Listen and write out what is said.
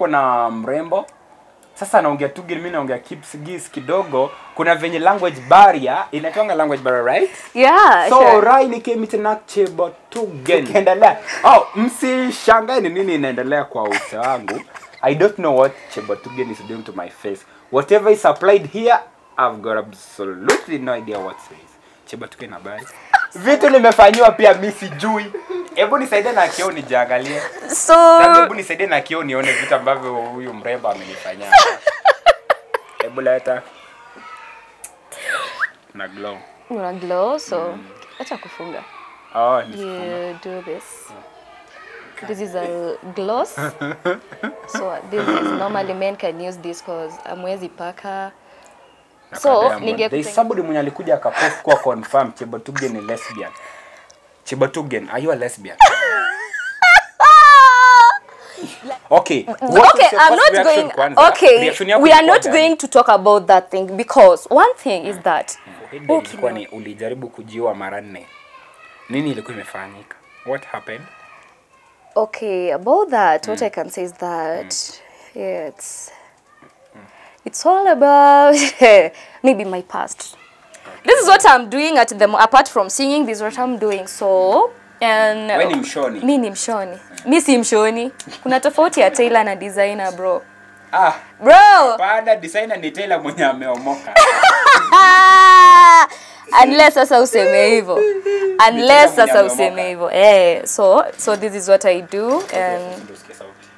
hapo na mrembo sasa anaongea tu mimi naongea kipsigis kidogo kuna venye language barrier inaitwanga language barrier right Yeah, so sure. rai nikemitinakchebotugen endelea oh msishangae ni nini inaendelea kwa uso wangu i don't know what chebotugen is doing to my face whatever is applied here i've got absolutely no idea what it is chebotugen habari vitu nimefanyiwa pia mi sijui hebu nisaidie na kioo nijiangalie So Sasa hebu nisaidie na kioo nione vitu ambavyo huyu mrembo amenifanyia hebu leta na glow una glow so acha kufunga. oh, ni- You do this. This is a gloss. so this is normally men can use this cause amwezi paka. So Diamond. ninge There is somebody mwenye alikuja akapost kwa confirm Chebotugen ni lesbian. Chebotugen, are you a lesbian? okay. what was okay, your I'm first not reaction going. kwanza? Okay, Reaction yako we are ilikuwa not gani? going to talk about that thing because one thing is that Ile ilikuwa ni ulijaribu kujiua mara nne. Nini ilikuwa imefanyika? What happened? okay about that. What I can say is that yeah, it's it's all about maybe my past. This is what I'm doing at the apart from singing. This is what I'm doing. So and Wewe ni mshoni. mi ni mshoni. Mi si mshoni. Kuna tofauti ya tailor na designer bro. Ah, Bro, baada designer ni Taylor mwenye ameomoka. Ah! unless sasa useme hivyo unless mwenye sasa ameomoka. useme hivyo eh so so this is what i do and Ndio usikie sauti.